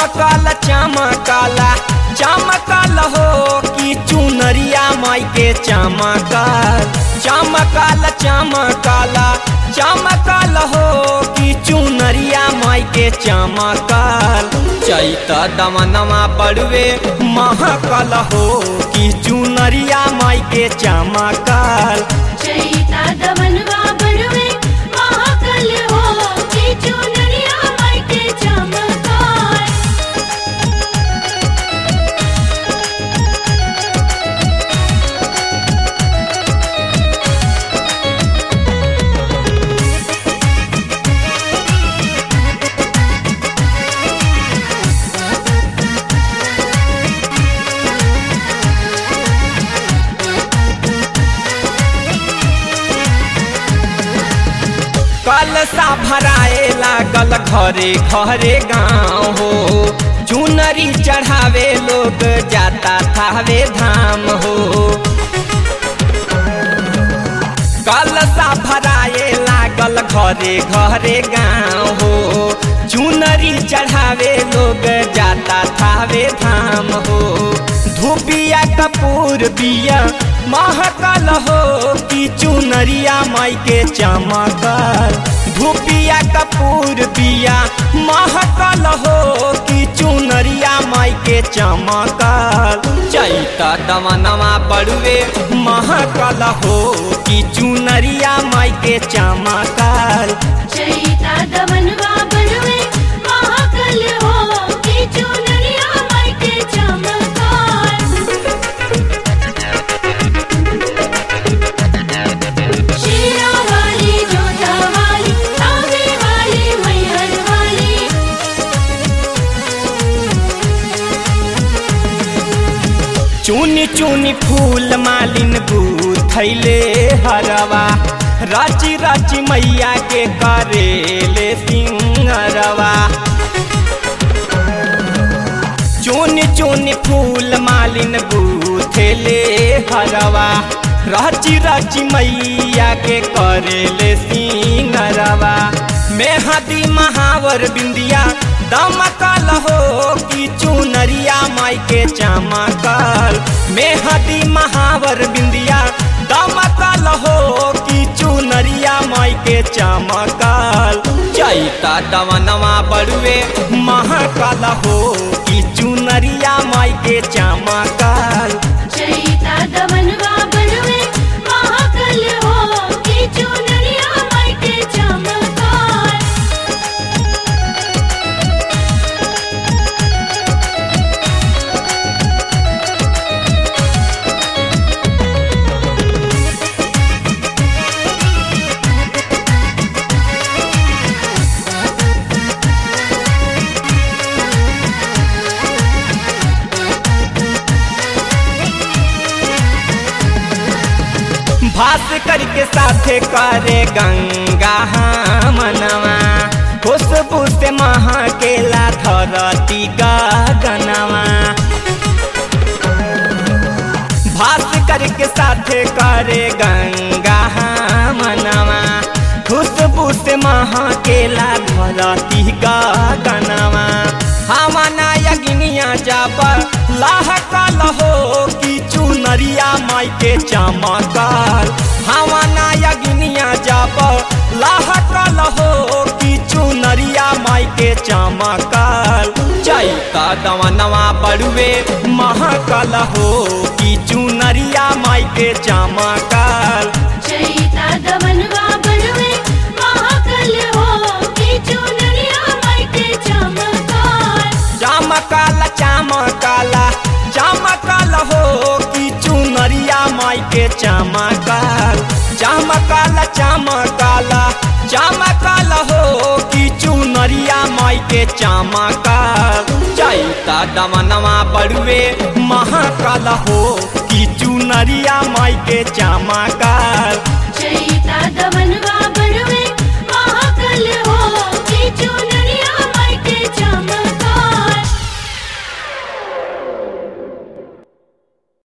चमकल चमकला चमकल हो कि चुनरिया माई के चमकल चमकल चमकला चमकल हो कि चुनरिया माई के चमकल चैत दमनमा बड़ुए महकल हो कि चुनरिया माई के चमकल चैता दमनवा बड़वे महाकल हो के चुनरिया माई के चमकार कलसा भराए लागल घरे घरे गाँव हो चुनरी चढ़ावे लोग जाता थावे धाम हो कलसा भराए लागल घरे घरे गाँव हो चुनरी चढ़ावे लोग जाता थावे धाम हो धूपिया कपूर बिया महकल हो कि चुनरिया माई के चमकल धूपिया कपूर बिया महकल हो कि चुनरिया माई के चमकल चैता दमनमा बड़ुए महकल हो कि चुनरिया माई के चमकल चैता दमनवा बड़वे महाकल हो के चुनरिया माई के चमकार शेरा वाली जोधा वाली तावे वाली मैहर वाली चुनी चुनी फूल मालिन गुथैले हरवा राची राची मैया के करेले सिंगरवा चुनी चुनी फूल मालिन गुथेले हरवा राची राची मैया के करेले सिंगरवा मेहदी महावर बिंदिया दमकल हो कि चुनरिया माई के चमकल मेहदी महावर बिंदिया दमकल हो कि चुनरिया माई के चमकल चैता दवनवा बड़ुए महकल हो कि चुनरिया माई के चमकल चैता दमनवा बड़वे महाकल हो के चुनरिया माई के चमकार भास्कर के साथे करे गंगा मनवा खुशबू से महकेला धरती गगनवा भास्कर के साथे करे गंगा मनवा खुशबू से महकेला धरती गगनवा हमाना यज्ञिया जब लहकल हो कि चुनरिया माई के चमकल हमाना यज्ञिया जब लहकल हो कि चुनरिया माई के चमकल चैता दवनवा बड़ुए महकल हो कि चुनरिया माई के चमकल चैता दमनवा बड़वे महाकल हो के चुनरिया माई के चमकार चमकल चमकल चमकल हो कि चुनरिया माई के चमकल चमकल चमकल चमकल हो कि चुनरिया माई के चमकल चैता दमनवा बड़ुए महकल हो कि चुनरिया माई के चमकल